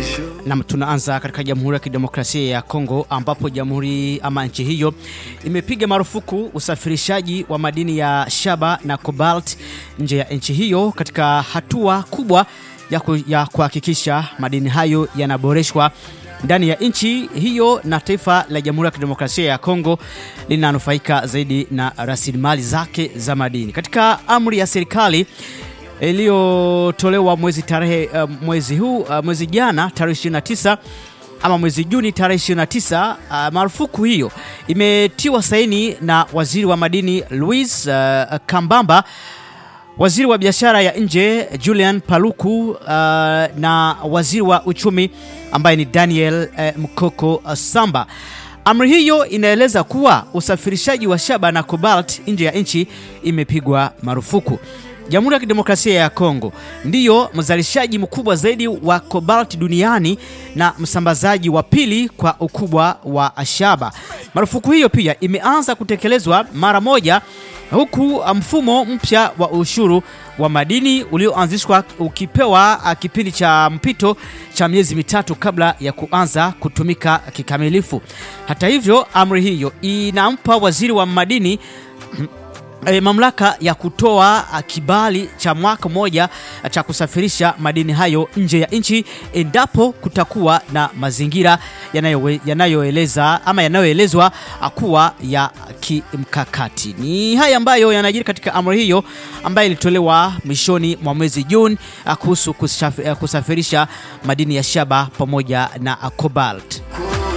Nam, tunaanza katika Jamhuri ya Kidemokrasia ya Kongo ambapo jamhuri ama nchi hiyo imepiga marufuku usafirishaji wa madini ya shaba na cobalt nje ya nchi hiyo katika hatua kubwa ya, ku, ya kuhakikisha madini hayo yanaboreshwa ndani ya nchi hiyo na taifa la Jamhuri ya Kidemokrasia ya Kongo linanufaika zaidi na rasilimali zake za madini. Katika amri ya serikali iliyotolewa mwezi tarehe uh, mwezi huu uh, mwezi jana tarehe 29 ama mwezi Juni tarehe 29 uh, marufuku hiyo imetiwa saini na waziri wa madini Louis uh, Kambamba waziri wa biashara ya nje Julian Paluku uh, na waziri wa uchumi ambaye ni Daniel uh, Mkoko uh, Samba. Amri hiyo inaeleza kuwa usafirishaji wa shaba na cobalt nje ya nchi imepigwa marufuku. Jamhuri ya Kidemokrasia ya Kongo ndiyo mzalishaji mkubwa zaidi wa cobalt duniani na msambazaji wa pili kwa ukubwa wa shaba. Marufuku hiyo pia imeanza kutekelezwa mara moja huku mfumo mpya wa ushuru wa madini ulioanzishwa ukipewa kipindi cha mpito cha miezi mitatu kabla ya kuanza kutumika kikamilifu. Hata hivyo, amri hiyo inampa waziri wa madini E, mamlaka ya kutoa kibali cha mwaka mmoja cha kusafirisha madini hayo nje ya nchi endapo kutakuwa na mazingira yanayoeleza yanayo ama yanayoelezwa kuwa ya kimkakati. Ni haya ambayo yanajiri katika amri hiyo ambayo ilitolewa mwishoni mwa mwezi Juni kuhusu kusafirisha madini ya shaba pamoja na cobalt.